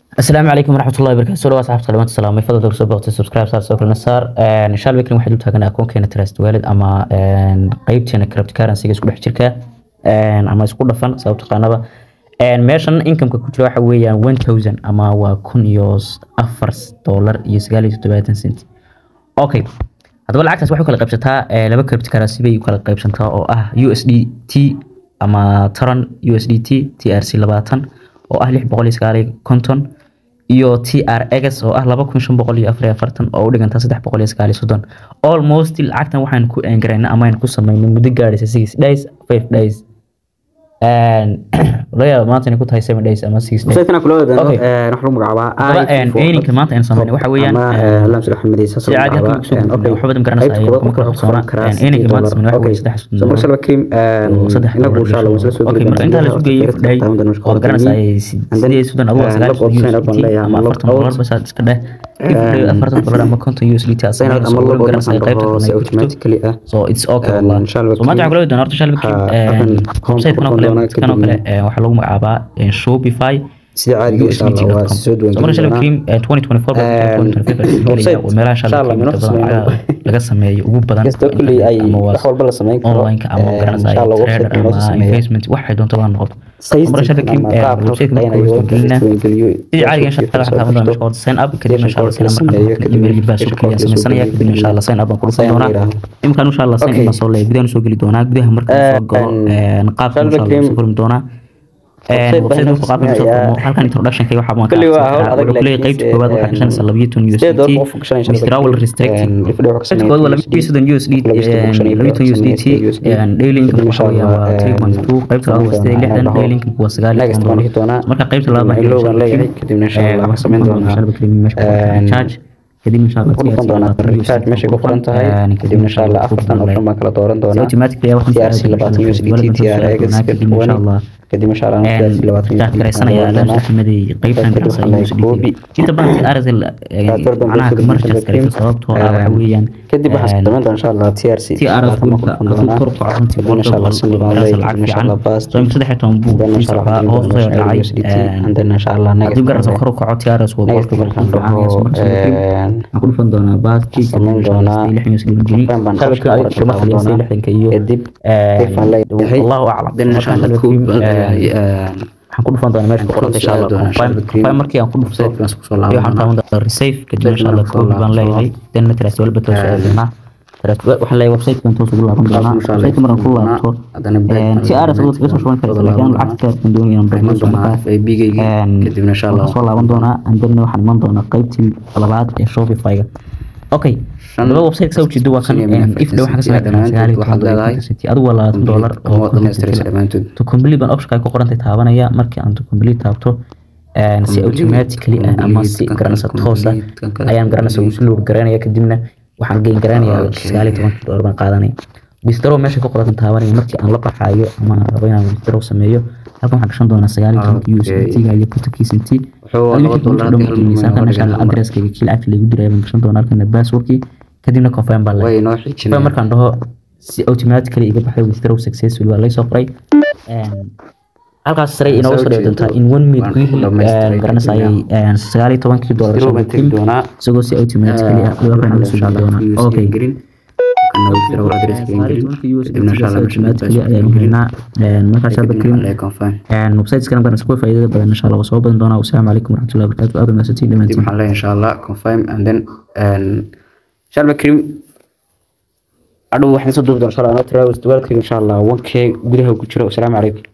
asalaamu calaykum waraxmatullahi wabarakatu soo dhawaad saxaabta dhamaanta salaamay fadlan dogso boqti subscribe saar soo kalena saar insha allah waxaan u taaganaa akoonkeena trust wallet ama qeybteena cryptocurrency-ga isku dhex jirka ama isku dhafan sababta qaanaba meeshan income-ka ku jira waxa weeyaan one thousand ama waa kun iyo afar dollar iyo sagaal iyo toddobaatan cent okay haddaba lacagtaas waxay u kala qaybsataa laba cryptocurrency bay u kala qaybsantaa oo ah USDT ama Tron USDT TRC labaatan oo ah lix boqol iyo sagaal iyo konton iyo TRX oo ah laba kun shan boqol iyo afar iyo afartan oo u dhiganta saddex boqol iyo sagaal iyo soddon almost lacagtan waxaan ku eengaraynay ama aynu ku samaynay muddo gaadhaysa six days five days laga yaaba maanta inay ku tahay seven days ama six days website-kana kula wadaano Okay. wax lagu magacaabaa Haddaba, earningka maanta aynu samaynay waxa weeyaan, lam sida xamadi saas si caadi ah kusoo gudbinay, waxba badan garanaysa ayay kuma kala qarsoona. Earningka maanta samaynay waxa weeye saddex so marka shalba cream saddex inagu insha Allah waan isla soo okay marka intaa la isu geeyay fadhay oo garanaysa ay sidee sudan adigu waa sagaal USDT ama afartan dollar bas aad iska dheh fifty afartan dollar ama konton USDT aad sign out ama sameynayso log on garanaysa ay qaybta oo badan si ay ku jirto automatically ah so it's okay And wallah inshallah so maanta waxaan kula wadaana horta shalba Ha, halkan website kan oo home kale doona kan oo kale kadibna- eh, waxaa lagu magacaabaa eh, Shopify sida caadiga insha Allah waa USDT.com. soo duwan So marka shalba cream eh, 2024 website, waa meelaha insha shalba Allah, cream minuu inta badan sameeyo. laga- laga sameeyo ugu badan kastoo kulli ay ama waa wax walba la sameyn karo online-ka ama garanaysa insha Allah trader website inoo ama sameeyo investment waxay doonto baa noqoto Saystikan marka shalba cream ama eh, qaabka website loo marka shaqeynayo, gelinaa website geliyo, sidii caadiga insha Allah waxaan taaban doonaa mashquul sign up kadib insha Allah sign up sameeyo, markaan kadib email baa soo insha kaliya Allah sameysanaya soo kadib insha Allah sign up baan ku dhufan Sign up doonaa yiraahdo. imkaan insha Allah sign up Okay. baan soo leeyahay gudaha soo geli doonaa gudaha markaan soo galo and eh, qaabka Shalba insha Allah cream soo furmi doonaa website website baan markuu qaabka soo sameeyaa. furmo halkan introduction-ka waxaa baan Kulli waa hawl adag, wuxuu leeyahay laakiin qaybta koowaad waxaa gashanaysa labiyo toban Sidee door qof USDT gashanaysa withdrawal restricted qaybta koowaad waa labiyo soddon USDT labiyo toban USDT daily income waxa weeyaan waa three point two qaybta labaad waa sideed iyo lixdan daily income waa sagaal iyo Next toban baan dhihi doonaa. marka qaybta labaad baan Logan helay leeyahay, kadibna insha Allah waxaan samayn doonaa. shalba cream meesha ku qoran And charge kadib insha Allah ku dhufan doonaa recharge meeshay ku qoran tahay kadibna insha Allah afartan option baan kala dooran doonaa automatically wax TRC labaatan USDT TRX kadib insha Allah kadib insha Allah TRC labaatan waxaan garaysanaya laamsaxmadii qaybtan ganacsiga USDT inta badan si RSL macnaha commercial garaysa sababtoo ah waxa weeyaan kadib waxaan samayn doonaa insha Allah TRC si RS dhulka hadduu kor u kaco runtii Kadib insha Allah boqolkiiba sindhi baan boqol leeyahay, lacag insha Allah fiican fast. so imika saddex iyo toban buu then sii insha Allah socdaa hoos soo dhacay and then insha Allah hadduu garaysa kor u kaco TRS waa boqolkiiba boqol fiican yahay so marka waxaan ku dhufan doonaa baadkii Samayn doonaa. lixdan USD ma geli Confirm baan shabakii qofka adiga kuma qaadan kaliya doonaa. lixdanka iyo kadib eh, Kayfaan leeyahay. Allahu aclam then insha Marka Allah shabakii, ku- eh, eh, waxaan ku dhufan doonaa meesha ku qoranta insha Allah Soo doonaa, confirm shabakii. confirm markii aan ku dhufto Website-kan isku soo iyo laaban waxaan doonaa. taaban doonaa receive kadib Website-kan insha Allah isku soo code baan laaban leeyahay then trust walba toos Eh, doonaa Trust- waxaan leeyahay website-kan toos ugu laaban doonaa Insha Allah website-ka markaan ku doonaa. laabto Haddana break baan si aras doonaa. uga soo shuban karaysa Wada laakiin laaban lacagta kaarkan doonaya inaan Iman barnaamij doonaa markaa FAB-gayga kadibna insha Allah waxaan soo laaban doonaa and then waxaan iman doonaa qaybtii labaad ee Shopify-ga okay Shan- laba website ka ujeedo waa kan shan iyo eh, afar if dhow waxaan ka senti sameyn karaa dhammaantood sagaal iyo toban waxaad dollar leedahay. iyo konton senti. adigu waa labaatan dollar oo Kuma konton dhamaystiraysa senti. dhammaantood to complete baan option ay ku qorantay taabanaya markii aan to complete taabto een, si Complete, automatically ah ama si complete, garanaysa complete, toos ah complete. ayaan garanaysa ugu load garanaya kadibna waxaan geyn garanaya Okay. sagaal iyo toban dollar baan qaadanaya withdraw meesha ku qoratan taabanaya markii aan la baxaayo ama aan rabo inaan withdraw sameeyo halkan waxaan gashan doonaa sagaal iyo tobanka Okay. USDT-ga iyo kontonkii senti Wuxuu Adiga laba wixii dollar kugu hal dhammaanaysa, milyan halkan oo insha Allah dhigan mar. address-kayga kii lacagta lagu diray baan gashan doonaa halkan password-kii kadibna confirm baan leeyahay way noo Confirm xijinayaan markaan dhaho si automatically iga baxay withdraw successful waa laysoo qoray Een, halkaas sare inooga soo dhici doontaa in one minute Waan ku gudaheed dhammaystiray een, garanaysaayay een, sagaal iyo tobankii dollar Withdraw baan soo tegi doonaa. isagoo si automatically ah dhawaan inooga soo dhici doonaa okay websiteskana badan isku faa'iidada badan insha Allah waa soo badan doonaa wasalaamu calaykum waraxmatullahi wabarakaatu aad mahadsantiin dhammaantiin waxaan leeyahay insha Allah confirm and then shalba cream adhow waxaan soo duubi doonaa insha Allah anoo travel duwalkayga insha Allah 1k gudaha ku jiro wasalaamu calaykum